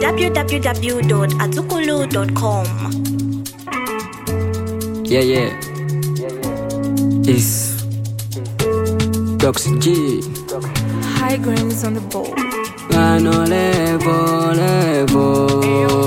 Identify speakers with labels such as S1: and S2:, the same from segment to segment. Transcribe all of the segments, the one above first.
S1: www.azukulu.com.
S2: Yeah, yeah. It's Dox G.
S3: High grain is on the bowl.
S2: Vano levo levo.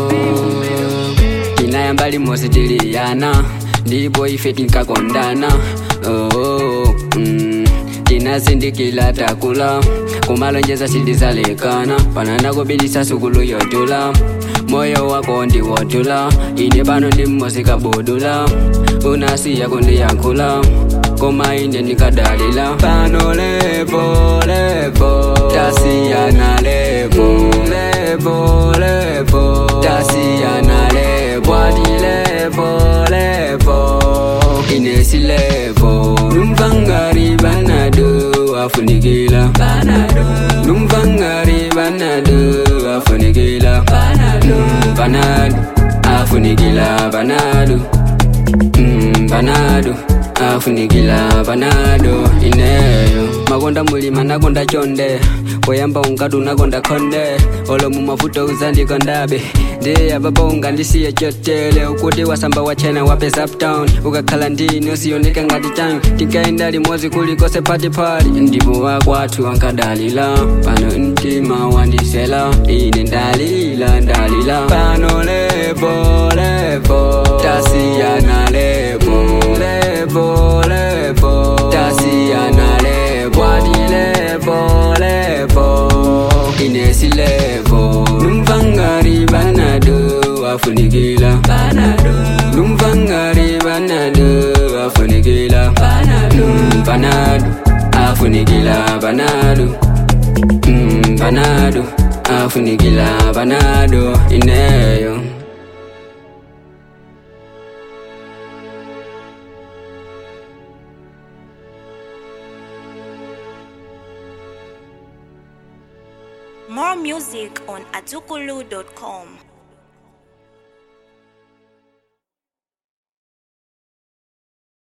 S2: Inayamba limosi tiliyana ndipo ife tinkakondana oh, oh, mm. tinasindikila takula kumalonjeza sindizalekana panana kubilisa sukulu yotula moyo wako ndiwotula ine pano ndimmosikabudula unasiya kundiyankhula koma ine ndikadalila pano levo levo tasiyana levo levo levo tasiyana levo adi levo levo inesi levo numvangari banado afunikila banado numvangari banado afunikila banado banado afunikila banado Mm, banado afunikila banado ineyo makonda mulima nakonda chonde poyamba unkatu nakonda khonde olo mumafuta uzandikondabe ndiye ababa ungandisiye chotele ukuti wasamba wachena wapesa uptown ukakhala ndini usiyoneka ngati changu tinkaenda limodzi kulikose patipati ndipo wakwathu ankadalila pano mtima wandisela ine ndalila ndalila pano levo levo tasiyana levo levo levo tasiyana levo adi levo levo inesi levo numvangari banado afunikila banado numvangari banado afunikila banado banado afunikila banado Mm, banado afunikila banado ineyo
S1: More music on azukulu.com.